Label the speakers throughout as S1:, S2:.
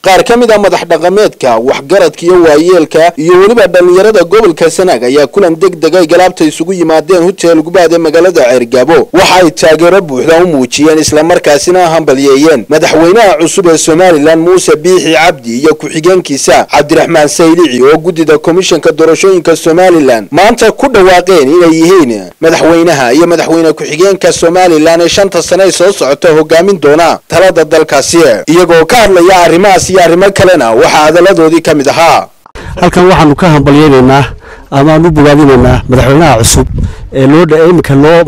S1: qaar ka mid a madax dhaqameedka waxgaradka iyo waayeelka iyo weliba dhallinyarada gobolka sanaag ayaa kulan deg deg ay galaabta isugu yimaadeen huteel gubaad ee magaalada ceergabo waxa ay taageero buuxda u muujiyeen islamarkaasina hambalyeeyeen madaxweynaha cusub ee somalilan muuse biixi cabdi iyo ku-xigeenkiisa cabdiraxmaan saylici oo guddida komishanka doorashooyinka somalilan maanta ku dhawaaqeen inay yihiin madaxweynaha iyo madaxweyne ku-xigeenka somalilan ee shanta sane ay soo socota hogaamin doona talada dalkaasi iyagoo ka hadlaya arrimahaas iyo arrimo kalena waxaa hadaladoodii ka mid ahaa
S2: halkan waxaanu ka hambalyeynaynaa ama aan u bogaadinaynaa madaxweynaha cusub ee loo iminka loo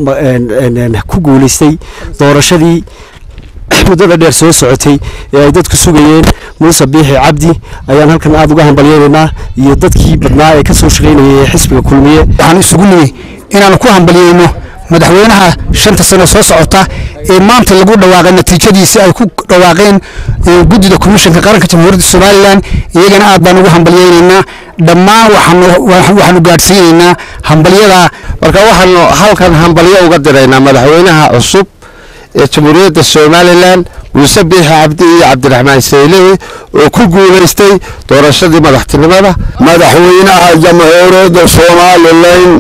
S2: ku guulaystay doorashadii muddada dheer soo socotay ee ay dadku sugayeen muuse biixi cabdi ayaan halkan aada uga hambalyeynaynaa iyo dadkii badnaa ee ka soo shaqaynayay ee xisbiga kulmiye
S3: waxaan isugu nimi inaanu ku hambalyeyno madaxweynaha shanta sano soo socota ee maanta lagu dhawaaqay natiijadiisi ay ku dhawaaqeen guddida komishanka qaranka jamhuuriyadda somalilan iyagana aad baan ugu hambalyeynaynaa dhammaan waxaanu gaadhsiinaynaa hambalyada
S4: marka waxaanu halkan hambalyo uga diraynaa madaxweynaha cusub ee jamhuuriyadda somalilan muuse biixi cabdi iyo cabdiraxmaan saylici oo ku guulaystay doorashadii madaxtinimada
S5: madaxweynaha jamhuuriyadda somalilan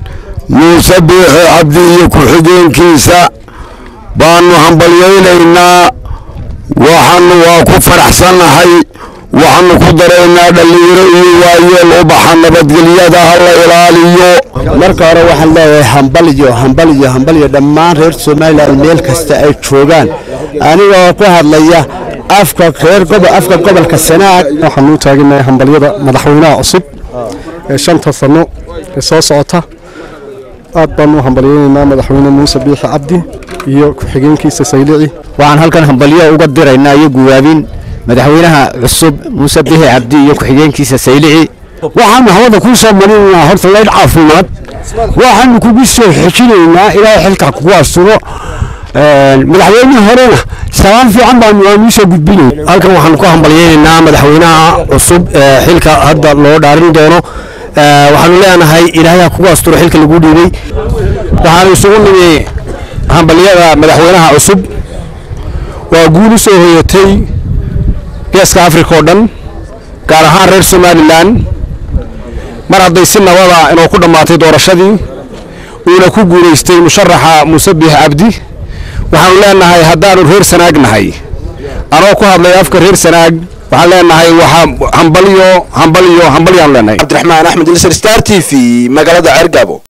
S5: muuse biixi cabdi iyo ku-xigeenkiisa baanu hambalyaynaynaa waxaanu waa ku faraxsannahay waxaanu ku daraynaa dhallinyaro iyo waayeel ubaxa nabadgelyada ha la ilaaliyo
S2: marka hore waxaan leeyahay hambalyo hambalyo hambalyo dhammaan reer somalilan meel kasta ay joogaan anigoo ku hadlaya afka reer gobo afka gobolka sanaag
S6: waxaanu u taaganahay hambalyada madaxweynaha cusub ee shanta sano ee soo socota aad baanu u hambalyeynaynaa madaxweyne muuse biixi cabdi iyo ku-xigeenkiisa saylici
S2: waxaan halkan hambalyo uga diraynaa iyo guwaabin madaxweynaha cusub muuse biixi cabdi iyo ku-xigeenkiisa saylici
S3: waxaanu hawada kuu soo marinaynaa horta leydh caafimaad waxaanu kugu soo xejinaynaa ilaahay xilka kugu asturo madaxweynihii horena salaan fiican baanu waanu soo gudbinay
S2: halkan waxaanu ku hambalyeynaynaa madaxweynaha cusub ee xilka hadda loo dhaarin doono waxaanu leenahay ilaahay kugu asturo xilka lagu dhiibay waxaanu isugu nimi hambalyada madaxweynaha cusub waa guul u soo hoyatay geeska africa oo dhan gaar ahaan reer somalilan mar hadday si nabada inoo ku dhammaatay doorashadii uuna ku guulaystay musharaxa muuse biix cabdi waxaanu leenahay haddaanu reer sanaag nahay anoo ku hadlay afka reer sanaag waxaan leenahay waxaa hambalyo hambalyo hambalyaanu leenahay
S1: cabdiraxmaan axmed ilsar star t v magaalada ceergabo